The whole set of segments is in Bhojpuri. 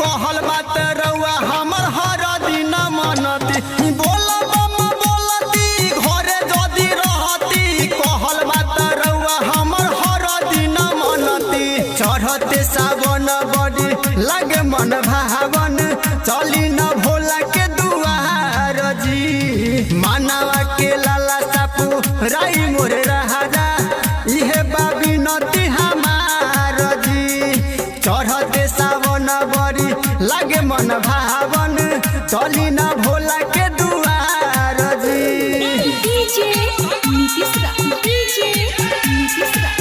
कहल बात रउआ हमर हर दिन मनती बोल बम बोलती घरे जदी रहती कहल बात रउआ हमर हर दिन मनती चढ़ते सावन बड़ी लगे मन भावन चली न भोला के दुआर जी मानवा के लाला सापू राई मोरे राजा इहे बाबी नती हमार जी चढ़ते सावन बड़ी लगे मन भावन चली न भोला के दुआर जी डीजे नीतीश रा डीजे नीतीश रा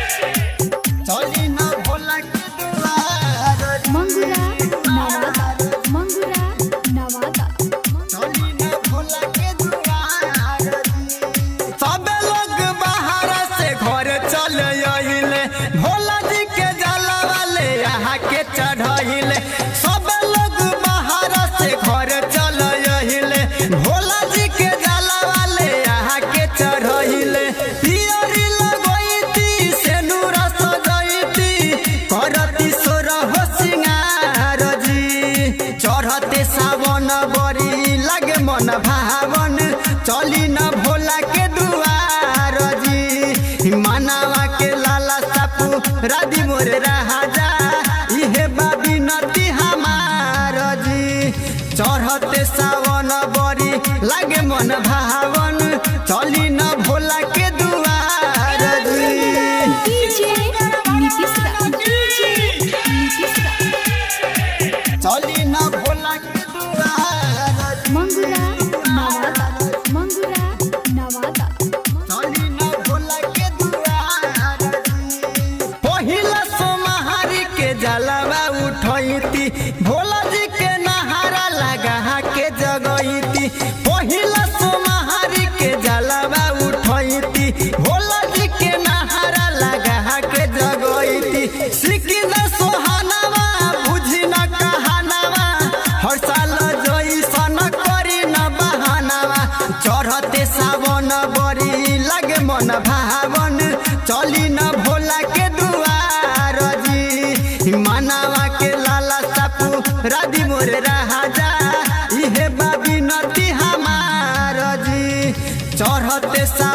चली न भोला के दुआर जी। मंगुरा नवादा मंगुरा नवादा चली न भोला के दुआर जी। सबे लोग बाहर से घर चल अइले भोला जी के जलवा ले यहाँ के चढ़ैले सबे लोग बाहर से घर चल अइले भोला जी के जलवा ले यहाँ के चढ़ैले पियरी लगैती सेनुर सजैती करती सोर हो सिंगार जी चढ़ते सावन बड़ी लगे मन भावन चली न भोला के दुआर जी मानवा के लाला सापू राधी मोर राजा इहे बाबी नती हमार जी चढ़ते सावन बड़ी लगे मन भावन चली न भोला के दुआर जी डीजे नीतीश रा डीजे नीतीश रा चली न भोला के दुआर जी। मंगुरा नवादा मंगुरा नवादा चली न भोला के दुआर जी। पहिला सोमहारी के जलवा उठैती भोला जी के नहारा लगा के जगैती पहिला सोमहारी के जलवा उठैती भोला जी के नहारा लगा के जगैती सिकी न सोहानवा बुझी न कहानवा हर साल जैसन करी न बहानवा चढ़ते सावन बड़ी लगे मन भावन चली न भोला के दुआर जी मानवा के लाला सापू राधी मोर राजा इहे बाबी नती हमार जी चढ़ते सा